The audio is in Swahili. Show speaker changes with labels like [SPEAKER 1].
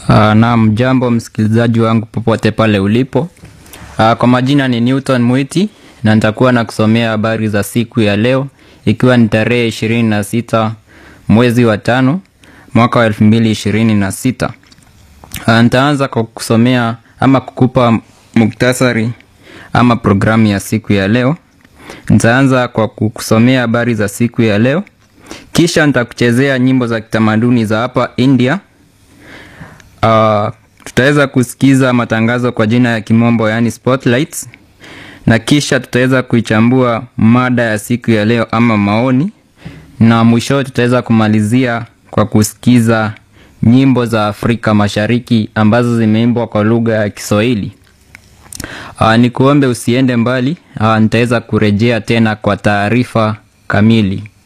[SPEAKER 1] Uh, naam, jambo msikilizaji wangu popote pale ulipo. Uh, kwa majina ni Newton Mwiti na nitakuwa na kusomea habari za siku ya leo ikiwa ni tarehe ishirini na sita mwezi wa tano mwaka wa elfu mbili ishirini na sita. Uh, nitaanza kwa kusomea ama kukupa muktasari ama programu ya siku ya leo. Nitaanza kwa kukusomea habari za siku ya leo, kisha nitakuchezea nyimbo za kitamaduni za hapa India. Uh, tutaweza kusikiza matangazo kwa jina ya kimombo yaani spotlights, na kisha tutaweza kuichambua mada ya siku ya leo ama maoni, na mwisho tutaweza kumalizia kwa kusikiza nyimbo za Afrika Mashariki ambazo zimeimbwa kwa lugha ya Kiswahili. Uh, ni kuombe usiende mbali. Uh, nitaweza kurejea tena kwa taarifa kamili.